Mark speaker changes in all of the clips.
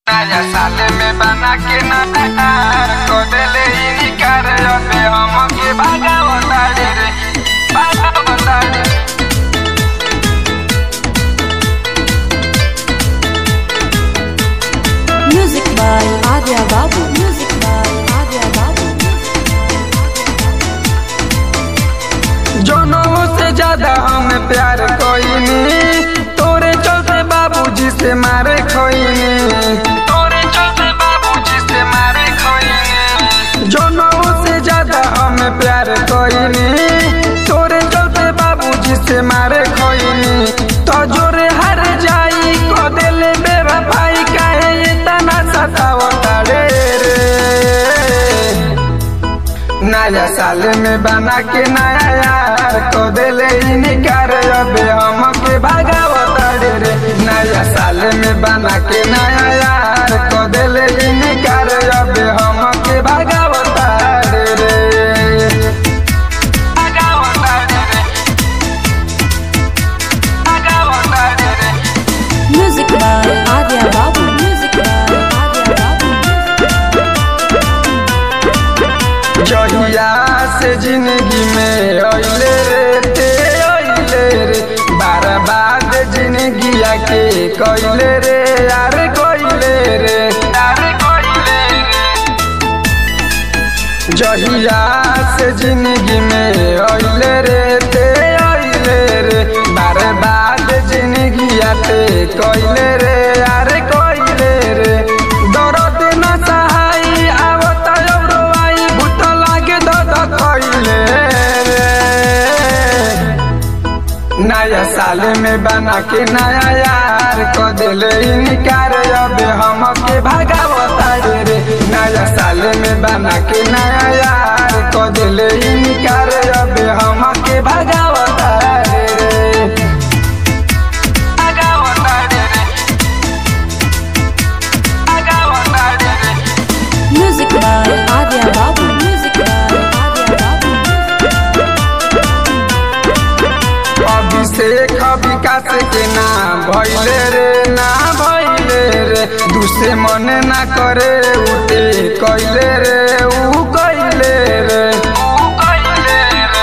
Speaker 1: नया साल में बना के नया को देले इनकार अबे हमके भागावता रे भागावता रे
Speaker 2: Music by Adya Babu. Music by Adya Babu.
Speaker 1: जनों से ज्यादा हमें प्यार कोईनी तोरे चलते बाबूजी से मारे खोईनी तोरे चलते बाबूजी से मारे खोईनी जनों से ज्यादा हमें प्यार कोईनी तोरे चलते बाबूजी से मारे खोईनी तो जोरे हर जाई को देले मेरा भाई काहे इतना सतावता रे रे नया साल में बना के नया यार को दिले इनकार अबे हमके भागावता रे रे नया साल में बना के नया यार को दिले इनकार अबे हमके भागावता रे रे भागावता रे रे भागावता रे रे
Speaker 2: Music by Adya Babu. Music by Adya Babu.
Speaker 1: जहिया से जिंदगी में अइले रे ते अइले रे बार बाद जिंदगी के कइले रे यार कइले रे यार कइले रे जहिया से जिंदगी में अइले रे ते अइले रे बार बाद जिंदगी के कइले रे यार कइले रे दर्द न सहाई आवत औरो आई भूत लागे दद खइले रे नया साल में बना के नया यार को दिले इनकार अब हमके भागावता रे रे नया साल में बना के नया यार को दिले इनकार अब हमके भागावता रे रे भागावता रे रे भागावता रे रे
Speaker 2: Music by Adya Babu. Music by Adya Babu.
Speaker 1: Abhishek विकास के ना भैले रे ना भैले रे दूसरे मन ना करे उठे कैले रे ऊ कैले रे ऊ कैले रे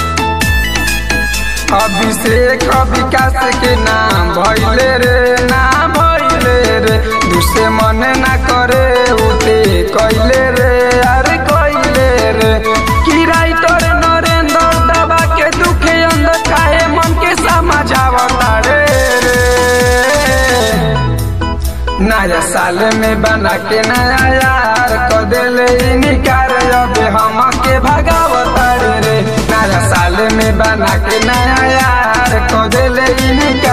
Speaker 1: अभिषेक विकास के ना भैले रे ना भैले रे दूसरे मन ना करे उठे कैले रे अरे कैले रे की राइटर नरेंद्र दबा के दुखे अंदर काहे मन के समझावता रे रे नया साल में बना के नया यार को दिले इनकार अब हमके भगावता रे रे नया साल में बना के नया यार को दिले इनकार